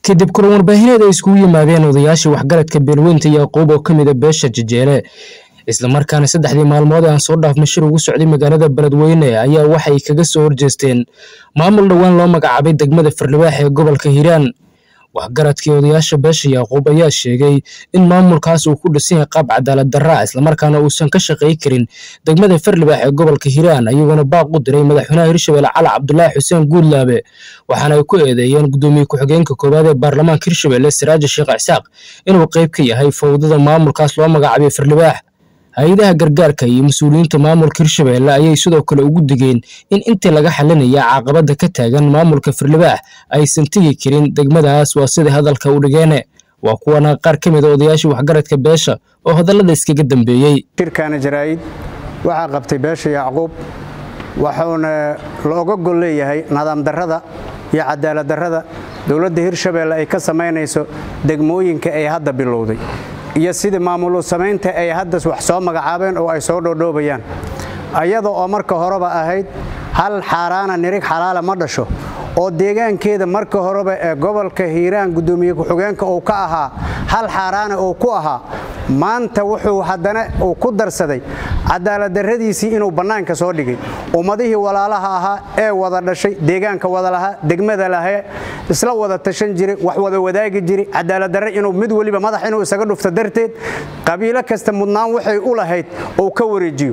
kadib kulan warbaahineed ay iskugu yimaadeen odayaashii waxgaradka beelweynta yaquub oo ka mida beesha jejeele islamarkaana saddexdii maalmood ee aan soo dhaafnay shir ugu socday magaalada beledweyne ayaa waxay kaga soo horjeesteen maamul dhowaan loo magacaabay degmada farlibaax ee gobolka hiiraan waxgaradkii odayaasha beesha yaquub ayaa sheegay in maamulkaas uu ku dhisan yahay qaab cadaalad darra islamarkaana uusan ka shaqay karin degmada farlibaax ee gobolka hiiraan ayagoona baaq u diray madaxweynaha hirshabelle cali cabdulaahi xuseen guudlaabe waxaana ay ku eedeeyeen gudoomiye ku-xigeenka koowaad ee baarlamaanka hirshabelle siraaji sheekh cisaaq inuu qayb ka yahay fowdada maamulkaas loo magacaabay farlibaax hay-adaha gargaarka iyo mas-uuliyiinta maamulka hirshabelle ayay sidoo kale ugu digeen in intii laga xalinaya caqabada ka taagan maamulka farlibaax aysan tegi karin degmadaas waa sida hadalka u dhigeene waa kuwana qaar ka mida odayaashii waxgaradka beesha oo hadallada iskaga dambeeyey shirkaana jaraa'id waxaa qabtay beesha yacquub wuxuuna looga gol leeyahay nadaam darrada iyo cadaalad darrada dowladda hirshabelle ay ka samaynayso degmooyinka ay hadda bilowday iyo sidii maamulu samaynta ay hadda wax soo magacaabeen oo ay soo dhoodhoobayaan ayada oo marka horeba ahayd hal xaaraana nirig xalaala ma dhasho oo deegaankeeda marka horeba ee gobolka hiiraan gudoomiye ku-xigeenka uu ka ahaa hal xaaraana uu ku ahaa maanta wuxuu haddana uu ku darsaday cadaaladdarradiisii inuu bannaanka soo dhigay ummadihii walaalaha ahaa ee wada dhashay deegaanka wada lahaa degmada lahee isla wada tashan jiray wax wada wadaagi jiray cadaaladdarre inuu mid weliba madax inuu isaga dhufto darteed qabiilo kasta mudnaan waxay u lahayd uu ka wareejiyo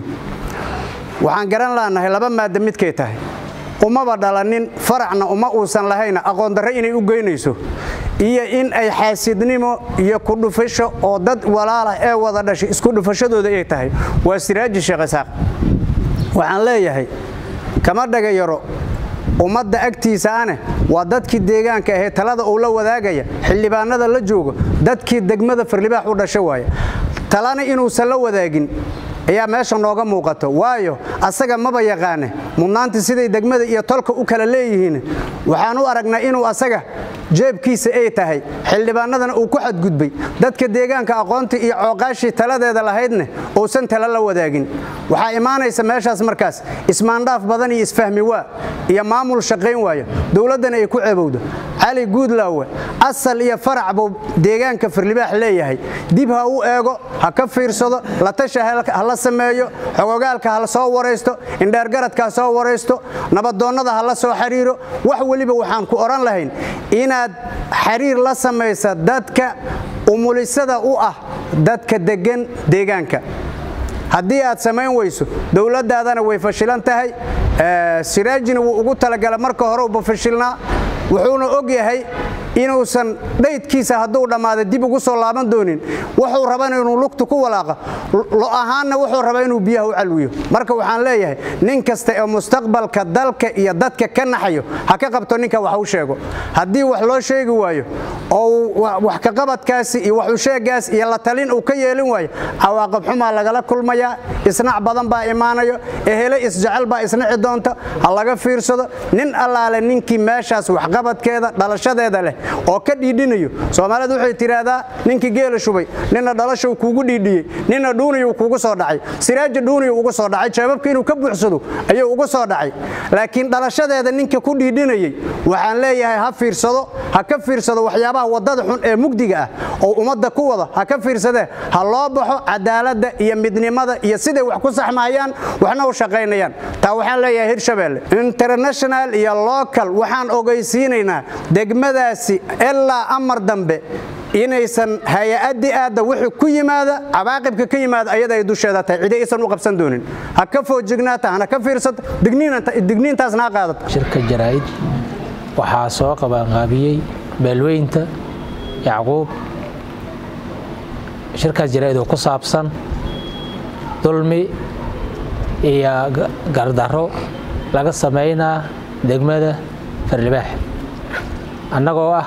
waxaan garan laanahay laba maadda midkay tahay umaba dhalanin faracna uma uusan lahayna aqoondarre inay u geynayso iyo in ay xaasidnimo iyo kudhufasho oo dad walaalah ee wada dhashay isku dhufashadooda ay tahay waa siraaji sheekh isaaq waxaan leeyahay kama dhagayaro ummadda agtiisa ane waa dadkii deegaanka ahee talada uu la wadaagaya xildhibaanada la joogo dadkii degmada farlibaax u dhasho waaya talana inuusan la wadaagin ayaa meesha nooga muuqato waayo asaga maba yaqaane mudnaantii siday degmada iyo tolka u kala leeyihiin waxaan u aragnaa inuu asaga jeebkiisa ay tahay xildhibaanadana uu ku xadgudbay dadka deegaanka aqoontii iyo cooqaashii taladeeda lahaydne uusan tala la wadaagin waxaa imaanaysa meeshaas markaas ismaandhaaf badan iyo isfahmi waa iyo maamul shaqayn waayo dowladdana ay ku ceebowdo cali guudlaawe asal iyo farac buu deegaanka farlibaax leeyahay dib ha u eego ha ka fiirsado la tasha ha la sameeyo xogogaalka ha la soo waraysto indheergaradka ha soo waraysto nabadoonnada ha la soo xiriiro wax weliba waxaan ku odhan lahayn inaad xiriir la samaysa dadka umulisada u ah dadka deggan deegaanka haddii aad samayn weyso dowladdaadana way fashilan tahay siraajina wuu ugu talagala marka hore uba fashilnaa wuxuuna og yahay inuusan dhaydkiisa hadduu dhammaada dib ugu soo laaban doonin wuxuu raba inuu lugtu ku walaaqa lo ahaanna wuxuu rabaa inuu biyaha u calwiyo marka waxaan leeyahay nin kasta ee mustaqbalka dalka iyo dadka ka naxayo ha ka qabto ninka wax u sheego haddii wax loo sheegi waayo oo wax kaqabadkaasi iyo wax usheegaas iyo la talin uu ka yeelin waayo cawaaqib xumaa lagala kulmayaa isnac badan baa imaanayo ehele isjecel baa isnaci doonta ha laga fiirsado nin allaale ninkii meeshaas waxqabadkeeda dhalashadeeda leh oo ka dhiidhinayo soomaalidu waxay tidhaahdaa ninkii geela shubay nina dhalashow kuugu dhiidhiyey nina dhuuniyuu kuugu soo dhacay siraaja dhuuniyu ugu soo dhacay jeebabka inuu ka buuxsado ayuu ugu soo dhacay laakiin dhalashadeeda ninka ku dhiidhinayey waxaan leeyahay ha fiirsado ha ka fiirsado waxyaabaha waddada xun ee mugdiga ah oo ummadda ku wada ha ka fiirsadee ha loo baxo cadaaladda iyo midnimada iyo siday wax ku saxmaayaan waxna u shaqaynayaan taa waxaan leeyahay hirshabelle international iyo local waxaan ogeysiinaynaa degmadaasi ilaa amar dambe inaysan hay-addi aadda wixii ku yimaada cawaaqibka ka yimaada ayada ay dusheeda tahay cidi aysan u qabsan doonin ha ka foojignaata hana ka fiirsato digniintaasna ha qaadato shirka jaraa'id waxaa soo qabaanqaabiyey beelweynta yacquub shirkaas jaraa'id oo ku saabsan dulmi iyo gardarro laga samaynaa degmada farlibaax annagoo ah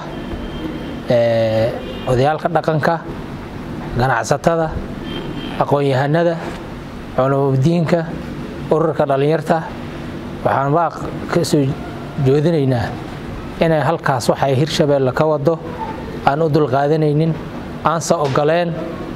odayaalka dhaqanka ganacsatada aqoon-yahanada culamodiinka ururka dhallinyarta waxaan baaq ka soo joodinaynaa inay halkaas waxay hirshabeelle ka wado aan u dulqaadanaynin aanse ogoleen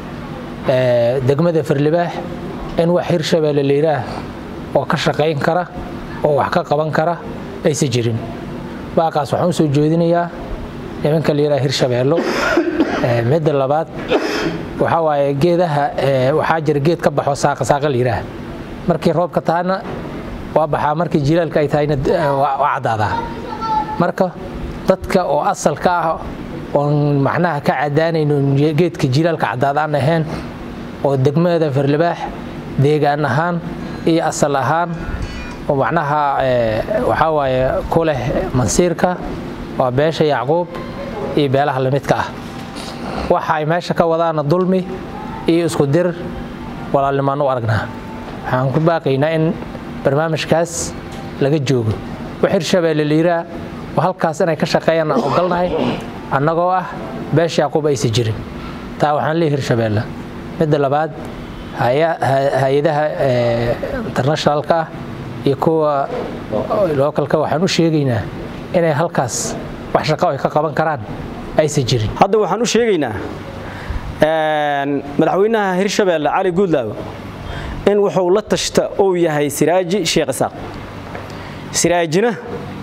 degmada farlibaax in wax hirshabeelle layidhaah oo ka shaqayn kara oo wax ka qaban kara aysa jirin baaqaas waxaan u soo joodinayaa nimanka la yidhaha hirshabeello midda labaad waxaa waaye geedaha waxaa jira geed ka baxo saaqa saaqa la yidhaah markii roobka tahana waa baxaa markii jilaalka ay tahayna waa caddaadaa marka dadka oo asalka ah oon macnaha ka caddaanayno geedka jilaalka caddaadaan ahayn oo degmada farlibaax deegaan ahaan iyo asal ahaan oo macnaha waxaa waaye ku leh mansiirka waa beesha yacquub iyo beelaha lamidka ah waxa ay meesha ka wadaana dulmi iyo isku dir walaalnimaan u aragnaa waxaan ku baaqaynaa in barnaamijkaas laga joogo wax hirshabeelle liiraa oo halkaas inay ka shaqeeyaan aan ogolnahay annagoo ah beesha yacquub aysa jirin taa waxaan leeyahy hirshabeelle midda labaad hay-adaha internationalka ah iyo kuwa lookalka waxaan u sheegaynaa inay halkaas wax shaqo ay ka qaban karaan aysan jirin hadda waxaan u sheegaynaa madaxweynaha hirshabeelle cali guudlaawo in wuxuu la tashta uu yahay siraaji sheekh isaaq siraajina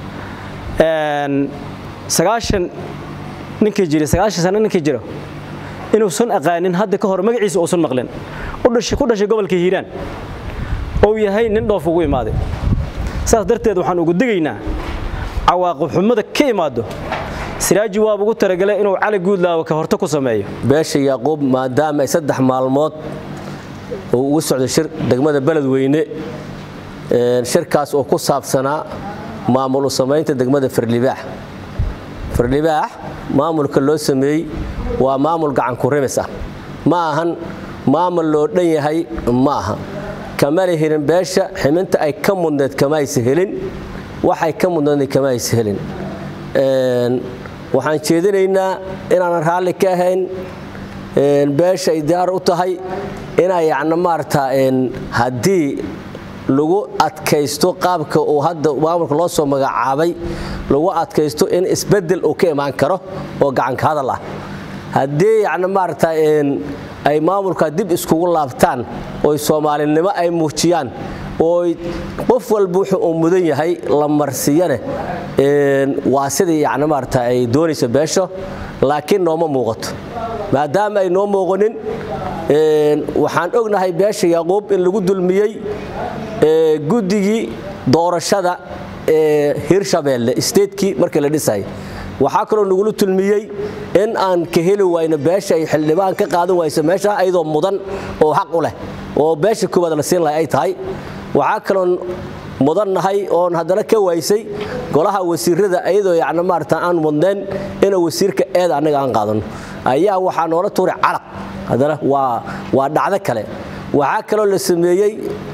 sagaashan ninkii jira sagaashan sano ninkii jiro inuusan aqaanin hadda ka hor magaciisa uusan maqlin ku dhashay gobolka hiiraan uu yahay nin dhoof ugu imaaday saas darteed waxaan ugu digaynaa cawaaqib xumada ka imaado siraaji waaba ugu talagalay inuu cali guudlaawo ka horto ku sameeyo beesha yaaquub maadaama ay saddex maalmood uu ugu socday shir degmada beledweyne shirkaas oo ku saabsanaa maamul u samaynta degmada farlibaax farlibaax maamulka loo sameeyey waa maamul gacanku rimis ah ma ahan maamul loo dhan yahay ma aha kamana helin beesha ximinta ay ka mudneed kama aysa helin waxay ka mudneed kama aysa helin waxaan jeedinaynaa inaanan raalli ka ahayn beesha ay diyaar u tahay inay yacni maarata haddii lagu adkaysto qaabka uu hadda maamulka loo soo magacaabay lagu adkaysto in isbeddel uu ka imaan karo oo gacanka hadal ah haddii yacni maarata ay maamulka dib iskugu laabtaan oo soomaalinimo ay muujiyaan oo qof walba wuxuu uu mudan yahay la marsiyane waa sidii yacni maarata ay doonayso beesho laakiin nooma muuqato maadaama ay noo muuqanin waxaan ognahay beesha yaquub in lagu dulmiyey guddigii doorashada ee hirshabeelle isteedkii markii la dhisay waxaa kaloo nagula tulmiyey in aan ka heli wayno beesha ay xildhibaan ka qaadan wayso meesha ayadoo mudan oo xaq u leh oo beesha koowaad la siin lahay ay tahay waxaa kaloo mudannahay oon haddana ka waysay golaha wasiirada ayadoo yacni maarata aan mudnayn inuu wasiirka eeda annaga aan qaadano ayaa waxaa noola tuuray calaq haddana waa waa dhacdo kale waxaa kaloo la sameeyey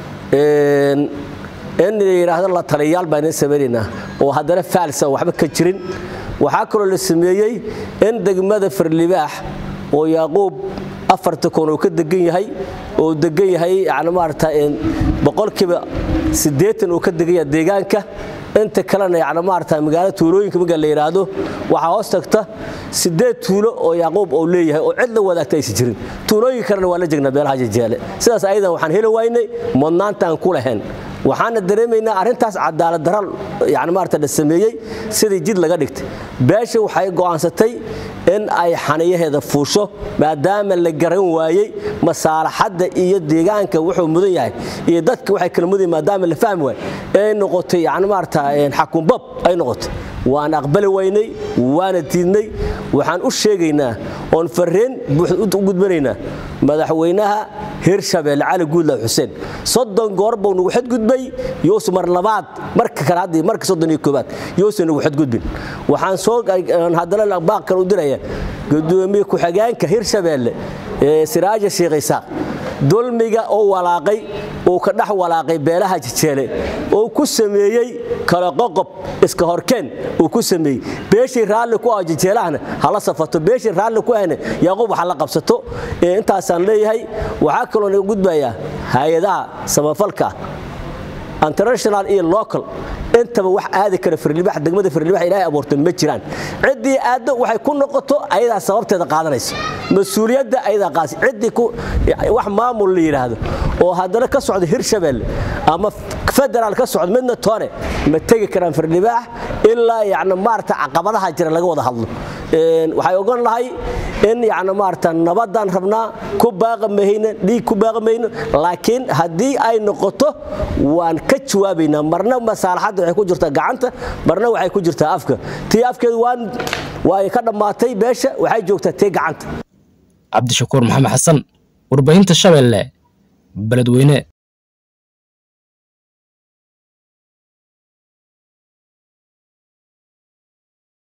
in la yidhaahdo la taliyayaal baan idin samaynaynaa oo haddana faalsa waxba ka jirin waxaa kaloo la sameeyey in degmada farlibaax oo yaaquub afarta koon uu ka degan yahay oo degan yahay yani maarata boqolkiiba siddeetan uu ka degan yahay deegaanka inta kalena yani maarata magaalada tuulooyinka marka la yidhaahdo waxaa hoos tagta siddeed tuulo oo yacquub uu leeyahay oo cid la wadaagta aysan jirin tuulooyinka kalena waa la jegnaa beelaha jejeele sidaas ayadan waxaan heli waynay mudnaanta aan ku lahayn waxaana dareemaynaa arrintaas cadaalad dara yani maarata la sameeyey sidii jid laga dhigtay beesha waxay go'aansatay in ay xaniyaheeda fuusho maadaama la garan waayey masaalaxadda iyo deegaanka wuxuu mudan yahay iyo dadka waxay kala mudan maadaama la fahmi waay ay noqotay yani maarata xakunbab ay noqotay waan aqbali waynay waana diidnay waxaan u sheegaynaa oon farreen buuxda u gudbanaynaa madaxweynaha hirshabeelle cali guudlaw xuseen soddon goor buu nagu xadgudbay yuusu mar labaad marka kale haddii marka soddon iyo koobaad yuusu nagu xadgudbin waxaan soo haddana baaq kale u diraya gudoomiye ku-xigeenka hirshabeelle ee siraaja sheekh isaaq dulmiga oo walaaqay uu ka dhex walaaqay beelaha jejeele oo ku sameeyey kala qoqob iska horkeen uu ku sameeyey beeshii raalli ku ah jejeelahana hala safato beeshii raalli ku ahna yaaqub waxa la qabsato intaasaan leeyahay waxaa kaloo naga gudbayaa hay-adaha samafalka international iyo local intaba wax aadi kara firlibax degmada firlibax ilaahay abuurtay ma jiraan ciddii aaddo waxay ku noqoto ayadaa sababteeda qaadanaysa mas-uuliyadda ayadaa qaasi ciddii ku wax maamul la yidhaahdo oo haddana ka socda hirshabeelle ama federaal ka socda midna toone ma tegi karaan firlibaax ilaa yacni maarata caqabadaha jira laga wada hadlo waxay ogan lahay in yani maarata nabadaan rabnaa ku baaqa mahayno dhiig ku baaqa mahayno laakiin haddii ay noqoto waan ka jawaabaynaa marna masaalaxadda waxay ku jirtaa gacanta marna waxay ku jirtaa afka tii afkeedu waan way ka dhammaatay beesha waxay joogtaa tii gacanta cabdishakuur maxamed xasan warbaahinta shabeelle beledweyne